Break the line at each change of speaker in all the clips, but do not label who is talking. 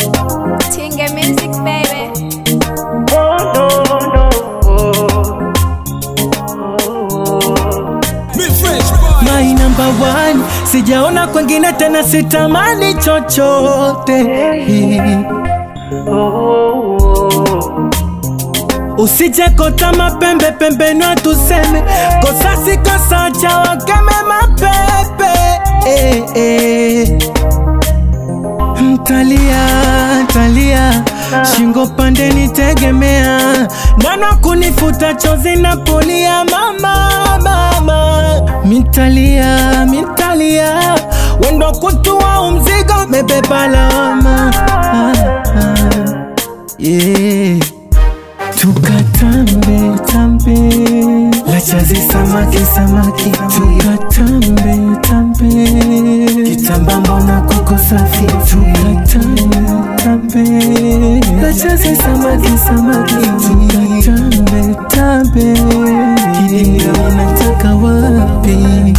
Tinga music, baby.
Oh, no, no.
My number one, sijaona kwengine tena, sitamani chochote. Usije kota mapembe pembeni, tuseme kosa si kosa, cha wakeme mapepe eh, eh. Mtalia, talia, shingo pande nitegemea, nana kunifuta chozi na polia, mama, mama. Mitalia, mitalia, wendo kutua umzigo, mebeba lawama ah, ah, yeah. Tukatambe tambe lachazi samaki samaki tukatambe tambe kitamba mbona kuko safi tukatambe tambe lachazi samaki samaki tukatambe tambe kidinga unataka wapi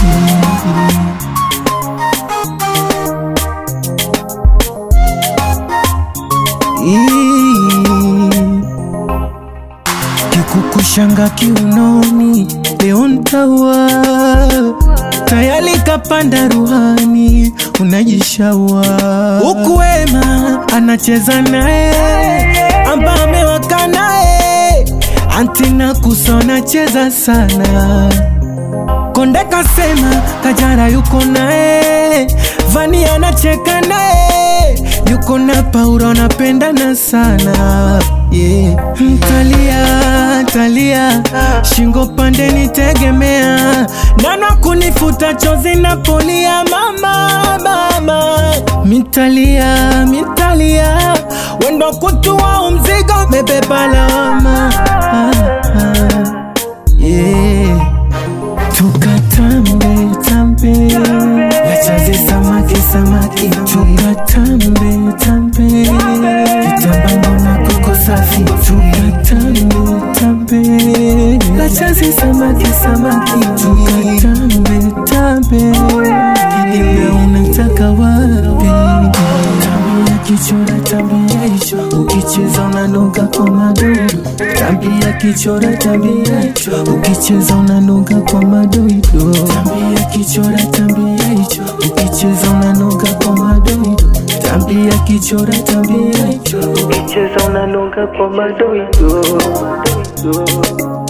Ii. Kikukushanga kiunoni, leo ntaua tayari kapanda ruhani, unajishaua huku wema anacheza naye, amba amewaka naye, antina kusona cheza sana Konde kasema Kajara yuko naye, Vani anacheka naye, yuko na Paula anapendana sana yeah. Mtalia talia, shingo pande nitegemea, nana kunifuta chozi na polia, mama mama, mitalia mitalia, wendo kutua umzigo, mebeba lawama ah, ah, yeah. Tukatambe tambe lachazi samaki samaki tukatambe tambe kitamba mbona kuko safi tukatambe tambe lachazi samaki samaki tukatambe tambe kidimbe unataka wapi tabia kichora tabia hicho ukicheza unanuka kwa madoido tabia kichora tabia hicho ukicheza unanuka kwa madoido tabia kichora tabia hicho ukicheza unanuka kwa madoido tabia kichora tabia hicho ukicheza unanuka kwa madoido